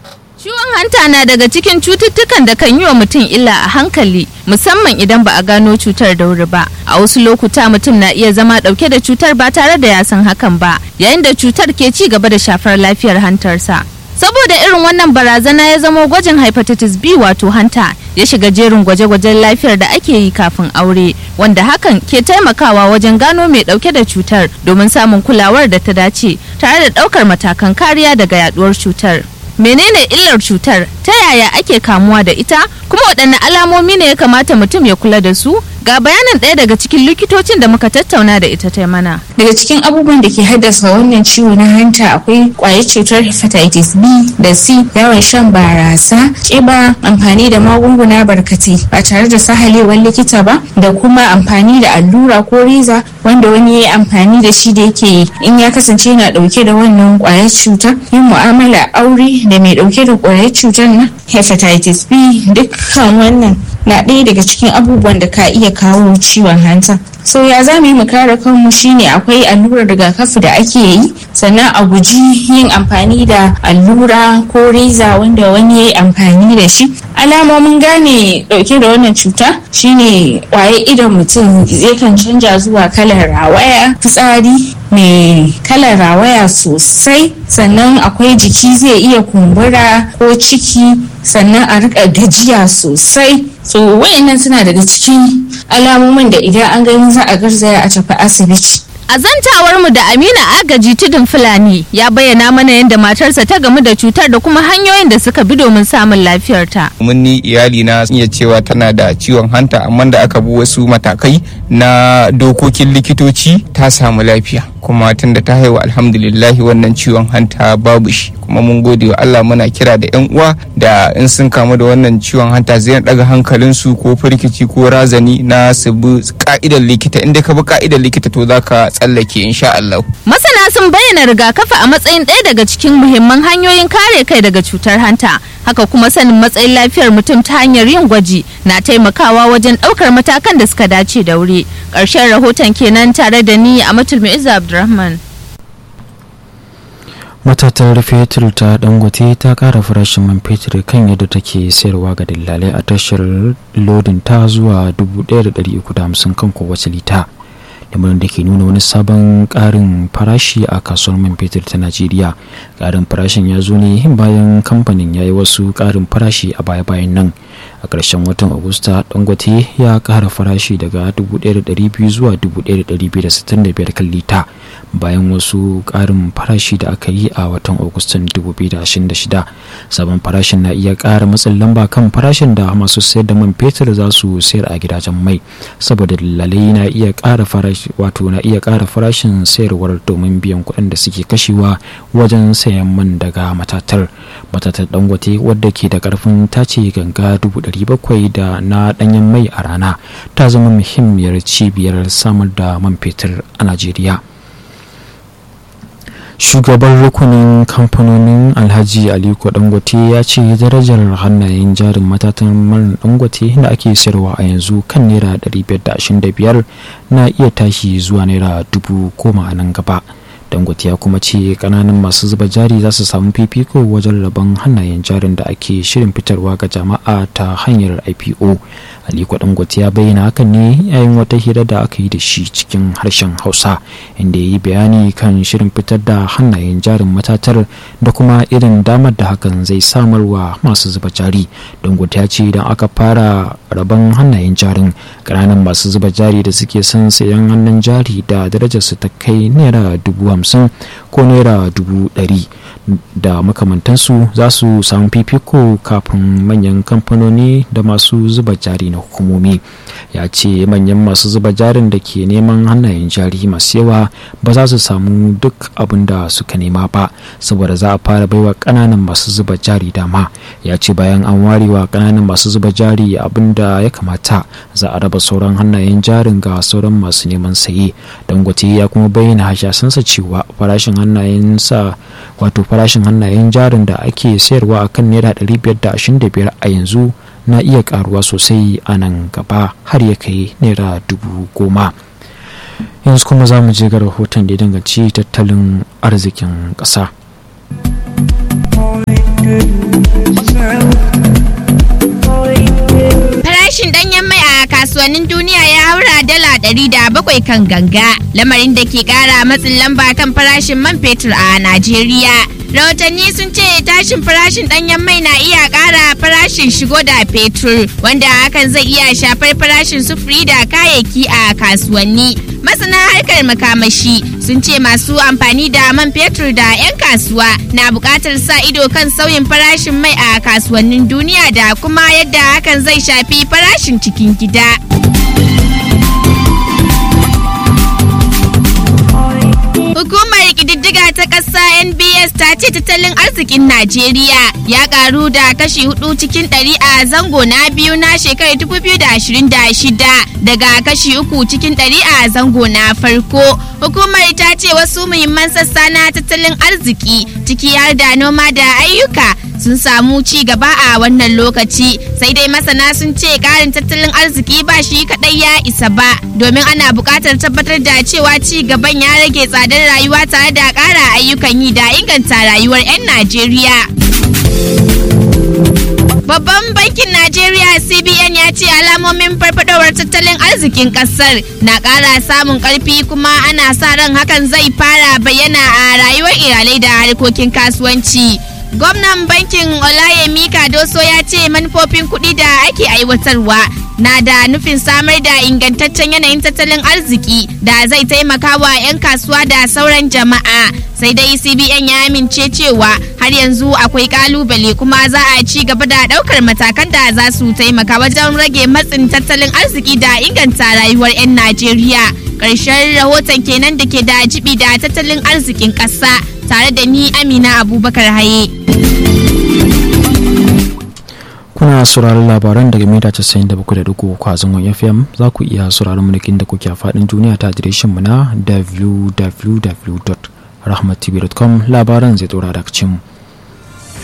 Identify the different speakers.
Speaker 1: Ciwon hanta na daga cikin cututtukan da kan yi wa mutum illa a hankali musamman idan ba a gano cutar da wuri ba. A wasu lokuta mutum na iya zama dauke da cutar ba tare da ya san hakan ba yayin da cutar ke ci gaba da shafar lafiyar hantarsa. Saboda irin wannan barazana ya zamo gwajin hepatitis B wato hanta ya shiga jerin gwaje-gwajen lafiyar da ake yi kafin aure wanda hakan ke taimakawa wajen gano mai dauke da cutar domin samun kulawar da ta dace tare da daukar matakan kariya daga yaduwar cutar. menene illar cutar ta yaya ake kamuwa da ita kuma waɗanne alamomi ne ya kamata mutum ya kula da su ga bayanin ɗaya daga cikin likitocin da muka tattauna da ita ta mana
Speaker 2: daga cikin abubuwan da ke haddasa wannan ciwo na hanta akwai kwayar cutar hepatitis b da c yawan shan barasa ƙiba amfani da magunguna barkatai ba tare da sahalewar likita ba da kuma amfani da allura ko reza wanda wani ya yi amfani da shi da yake in ya kasance yana ɗauke da wannan kwayar cutar yin mu'amala aure da mai ɗauke da kwayar cutar na hepatitis b dukkan wannan na ɗaya daga cikin abubuwan da ka iya kawo ciwon hanta so ya za mu yi mu kare kanmu shine akwai allurar rigakafi da ake yi sannan a guji yin amfani da allura ko reza wanda wani ya yi amfani da shi alamomin gane dauke da wannan cuta shine waye idon mutum kan canja zuwa kalar rawaya fitsari mai kalar rawaya sosai sannan akwai jiki zai iya kumbura ko ciki sannan a rika gajiya sosai so wayannan suna daga cikin alamomin da idan an gani za a garzaya a tafi asibiti
Speaker 1: A zantawar mu da Amina Agaji Tudun Fulani ya bayyana mana yadda matarsa ta gamu da cutar da kuma hanyoyin da suka bi domin samun lafiyarta.
Speaker 3: mun ni iyali na iya cewa tana da ciwon hanta amma da aka bi wasu matakai na dokokin likitoci ta samu lafiya kuma tunda ta haihu alhamdulillahi wannan ciwon hanta babu shi kuma mun gode wa Allah muna kira da yan uwa da in sun kamu da wannan ciwon hanta zai daga hankalinsu ko firkici ko razani na su bi ka'idar likita inda ka bi ka'idar likita to zaka tsallake insha Allah
Speaker 1: Masana sun bayyana rigakafi a matsayin ɗaya daga cikin muhimman hanyoyin kare kai daga cutar hanta. Haka kuma sanin matsayin lafiyar mutum ta hanyar yin gwaji na taimakawa wajen ɗaukar matakan da suka dace da wuri. Ƙarshen rahoton kenan tare da ni a Mu'izu Abdulrahman.
Speaker 4: matatar fetur ta dangote ta kara farashin man fetur kan yadda take sayarwa ga dillalai a tashar lodin ta zuwa 1,350 kan kowace lita lamarin da ke nuna wani sabon karin farashi a kasuwar man fetur ta najeriya karin farashin ya zo ne bayan kamfanin ya yi wasu karin farashi a baya-bayan nan a ƙarshen watan agusta dangote ya ƙara farashi daga 1,200 zuwa 1,265 kan lita bayan wasu ƙarin farashi da aka yi a watan agustan 2026 sabon farashin na iya ƙara matsin lamba kan farashin da masu sayar da man fetur za su sayar a gidajen mai saboda lalai na iya ƙara farashi wato na iya ƙara farashin sayarwar domin biyan kuɗin da suke kashewa wajen sayan man daga matatar matatar dangote wadda ke da ƙarfin tace ganga 700 da na ɗanyen mai a rana ta zama muhimmiyar cibiyar samar da man fetur a najeriya shugaban rukunin kamfanonin alhaji aliko dangote ya ce darajar hannayen jarin matatan man dangote da ake sayarwa a yanzu kan naira 525 na iya tashi zuwa naira dubu goma a nan gaba dangote ya kuma ce kananan masu zuba jari za su samu fifiko wajen rabon hannayen jarin da ake shirin fitarwa ga jama'a ta hanyar ipo aliko dangote ya bayyana hakan ne yayin wata hira da aka yi da shi cikin harshen hausa inda ya yi bayani kan shirin fitar da hannayen jarin matatar da kuma irin damar da hakan zai samarwa masu zuba jari dangote ya ce idan aka fara rabon hannayen jarin ƙananan masu zuba jari da suke son sayan hannun jari da darajarsu ta kai naira dubu hamsin ko naira dubu ɗari da makamantansu za su samu fifiko kafin manyan kamfanoni da masu zuba jari na hukumomi ya ce manyan masu zuba jarin da ke neman hannayen jari masu yawa ba za su samu duk abin da suka nema ba saboda za a fara baiwa ƙananan masu zuba jari dama ya ce bayan an warewa ƙananan masu zuba jari abin da ya kamata za a raba sauran hannayen jarin ga sauran masu neman saye dangote ya kuma bayyana hashasansa cewa farashin hannayen sa wato farashin hannayen jarin da ake sayarwa a kan naira 525 a yanzu na iya karuwa sosai a nan gaba har ya kai naira dubu goma yanzu kuma za mu je ga rahoton da ya danganci tattalin arzikin ƙasa.
Speaker 1: kasuwannin duniya ya haura dala ɗari da bakwai kan ganga lamarin da ke ƙara matsin lamba kan farashin man fetur a Najeriya. Rahotanni sun ce tashin farashin ɗanyen mai na iya ƙara farashin shigo da fetur wanda hakan zai iya shafar farashin sufuri da kayayyaki a kasuwanni. Masana harkar makamashi sun ce masu amfani da man fetur da 'yan kasuwa na buƙatar sa ido kan sauyin farashin mai a kasuwannin duniya da kuma yadda hakan zai shafi farashin cikin gida. Hukumar ƙididdiga ta ƙasa NBS ta ce tattalin arzikin Najeriya ya ƙaru da kashi hudu cikin ɗari a zango na biyu na shekarar 2026 daga kashi uku cikin ɗari a zango na farko. Hukumar ta ce wasu muhimman sassa na tattalin arziki ciki har da noma da ayyuka sun samu ci gaba a wannan lokaci sai dai masana sun ce karin tattalin arziki ba shi kadai ya isa ba domin ana buƙatar tabbatar da cewa ci gaban ya rage tsadar rayuwa tare da ƙara ayyukan yi da inganta rayuwar 'yan najeriya Babban bankin Najeriya CBN ya ce alamomin farfadowar tattalin arzikin kasar na ƙara samun ƙarfi kuma ana sa ran hakan zai fara bayyana a rayuwar iyalai da harkokin kasuwanci. Gwamnan bankin Olayemi Kadoso ya ce manufofin kuɗi da ake aiwatarwa na da nufin samar da ingantaccen yanayin tattalin arziki da zai taimaka wa 'yan kasuwa da sauran jama'a. Sai dai CBN ya amince cewa har yanzu akwai kalubale kuma za a ci gaba da ɗaukar matakan da za su taimaka wajen rage matsin tattalin arziki da inganta rayuwar 'yan Najeriya. Ƙarshen rahoton kenan da ke da jibi da tattalin arzikin ƙasa. tare da ni amina abubakar haye
Speaker 4: kuna sauraron labaran daga mita 97.3 kwazon fm za ku iya sauraron mulkin da kuke a faɗin duniya ta adireshin mu na www.rahmattv.com labaran zai tsora daga cin